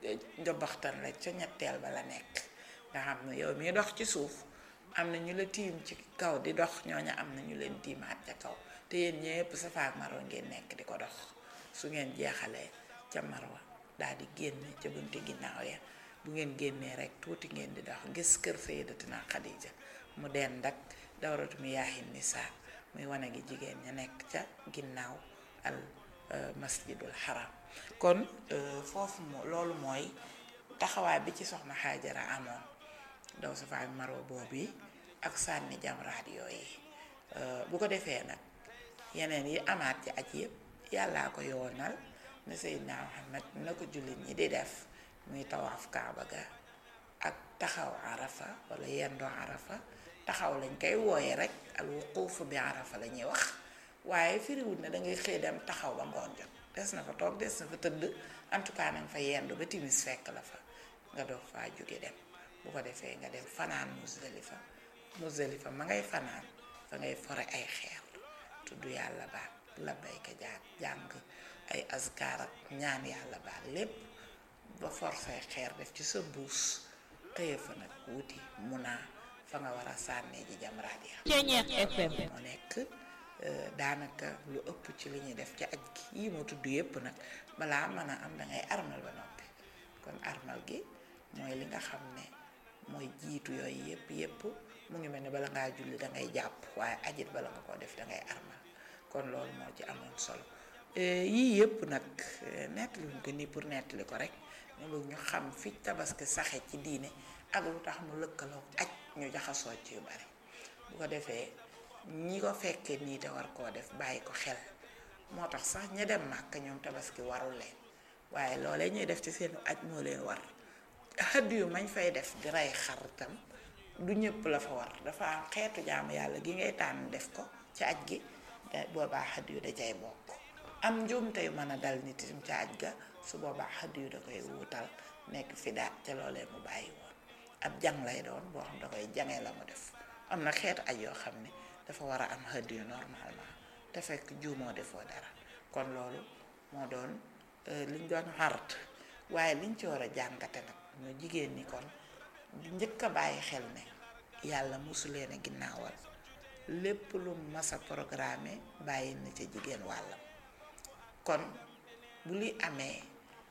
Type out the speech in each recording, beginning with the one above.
njobaxtan la ca ñetteel ba la nekk nga xam ne yow mii dox ci suuf am na ñu la tiim ci kaw di dox ñooña am na ñu leen tiimaat ca kaw te yéen ñëpp Safa ak Marwa ngeen nekk di ko dox su ngeen jeexalee ca Marwa daal di génn ca bunti ginnaaw ya bu ngeen génnee rek tuuti ngeen di dox gis kër Sayyidatina Xadija mu dend ak dawratu miyaahin nisaa muy wane gi jigéen ña nekk ca ginnaaw al masjidul haram kon foofu moo loolu mooy taxawaay bi ci soxna Xaajara amoon daw Safa ak Marwa boobu ak sànni jamraat yooyu bu ko defee nag yeneen yi amaat ci aj yëpp yàllaa ko yoonal ne Seydina Muhammad na ko jullit ñi di def muy tawaaf kaaba ga ak taxaw arafa wala yendoo arafa taxaw lañ koy wooye rek al wuquuf bi arafa la ñuy wax waaye firiwut na dangay xëy dem taxaw ba ngoon jot des na fa toog des na fa tëdd en tout cas nanga fa yendu ba timis fekk la fa nga doog faa jóge dem bu ko defee nga dem fanaan Muzdalifa Muzdalifa ma ngay fanaan fa ngay fore ay xeer tudd yàlla baat labbayka jaag jàng ay azkar ak ñaan yàlla baat lépp ba forcé xeer def ci sa buus tëye fa nag wuti munaa fa nga war a sànnee ji jamraat ya moo nekk daanaka lu ëpp ci li ñuy def ci aj gi yii moo tudd yépp nag balaa mën a am dangay armal ba noppi kon armal gi mooy li nga xam ne mooy jiitu yooyu yépp yépp mu ngi mel ni bala ngaa julli dangay jàpp waaye ajit bala nga ko def dangay armal kon loolu moo ci amoon solo yii yépp nag nettali wuñ ko nii pour nettali ko rek ñu bëgg ñu xam fi tabaski saxe ci diine ak lu tax mu lëkkaloo aj ñu jaxasoo ci yu bari bu ko defee ñi ko fekkee nii te war koo def bàyyi ko xel moo tax sax ña dem màkk ñoom tabaski warul leen waaye loolee ñuy def ci seen aj moo leen war xëdd yu mañ fay def di rey xar tam du ñëpp la fa war dafa am xeetu jaamu yàlla gi ngay tànn def ko ci aj gi boobaa xëdd yu da cay bokk am njuumte yu mën a dal nit itam ca aj ga su boobaa xëdd yu da koy wuutal nekk fi daat ca loolee mu bàyyi woon ab jàng lay doon boo xam da koy jangee la mu def am na xeetu aj yoo xam ne dafa war a am xëdd yu normalement te fekk juumoo defoo dara kon loolu moo doon liñ doon xart waaye liñ ci war a jàngate nag ñoo jigéen ñi kon njëkk a bàyyi xel ne yàlla mosu leen a ginnaawal lépp lu mas a programme bàyyi na ca jigéen wàllam kon bu li amee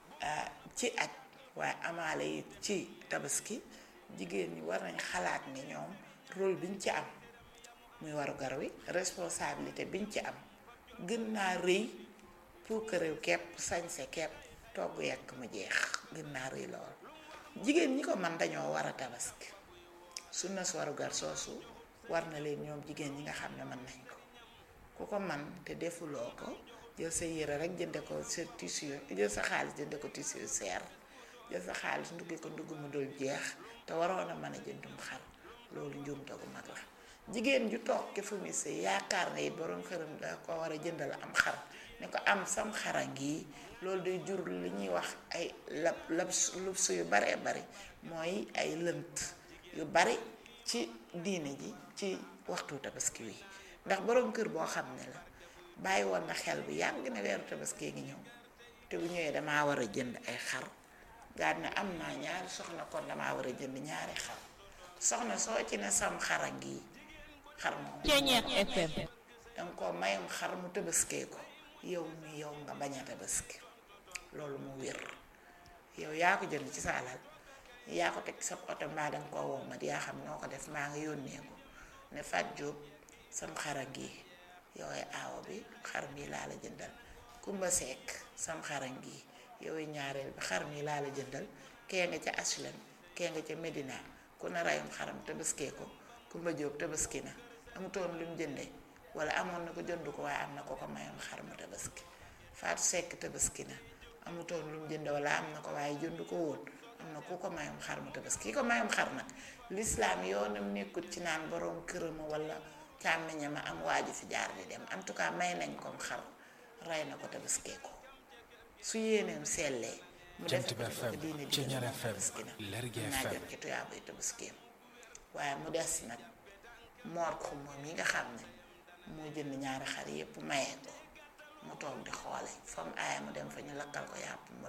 ci aj waaye amaale yi ci tabaski jigéen ñi war nañ xalaat ni ñoom rôle biñ ci am muy waru gar wi responsabilité biñ ci am gën naa rëy pour que réew kepp sañse kepp togg yekk mu jeex gën naa rëy lool jigéen ñi ko man dañoo war a tabaski sunna su waru gar soosu war na leen ñoom jigéen ñi nga xam ne mën nañ ko ku ko man te defuloo ko jël sa yére rek jënde ko sa tissu jël sa xaalis jënde ko tissu seer jël sa xaalis ndugge ko ndugg mu dul jeex te waroon a mën a jëndum xar loolu njuumte gu mag la jigéen ju toog ke fu mu sëy yaakaar na it borom xëram da ko war a jëndal am xar ne ko am sam xara ngi loolu day jur li ñuy wax ay lab lab lubs yu baree bari mooy ay lënt yu bari ci diine ji ci waxtu tabaski wi ndax borom kër boo xam ne la bàyyi woon na xel bi yàgg ne weeru tabaski ngi ñëw te bu ñëwee damaa war a jënd ay xar gaat ne am naa ñaari soxna kon damaa war a jënd ñaari xar soxna soo ci ne sam xara ngi xar moom danga ko mayam xar mu tabaskee ko yow mi yow nga bañ a tabaski loolu mu wér yow yaa ko jënd ci sa alal yaa ko teg sa oto mbaa danga koo wommat yaa xam noo ko def maa nga yónnee ko ne Fat Jóob sam xara ngi yowee aawo bi xar mi laa la jëndal Kumba Sekk sam xara ngi yowee ñaareel bi xar mi laa la jëndal kee nga ca Aslem kee nga ca Medina ku na rayum xaram tabaskee ko Kumba Jóob tabaski na amutoon lu mu jëndee wala amoon na ko jënd ko waaye am na ko ko mayoon xar mu tabaski Faatu Sekk tabaski na amutoon lu mu jënd wala am na ko waaye jënd ko woon am na ku ko mayum xar mu tabaski ki ko mayum xar nag lislaam yoonam nekkut ci naan borom këram wala càmmiñam a am waaju fi jaar di dem en tout cas may nañ ko xar rey na ko tabaskee ko su yéeneem sellee mu def ko ko diine di tabaski na naa jot ci tuyaabay tabaskeem waaye mu des nag moor ko moom yi nga xam ne moo jënd ñaari xar yépp mayee ko mu toog di xoole fa mu aaya mu dem fa ñu lakkal ko yàpp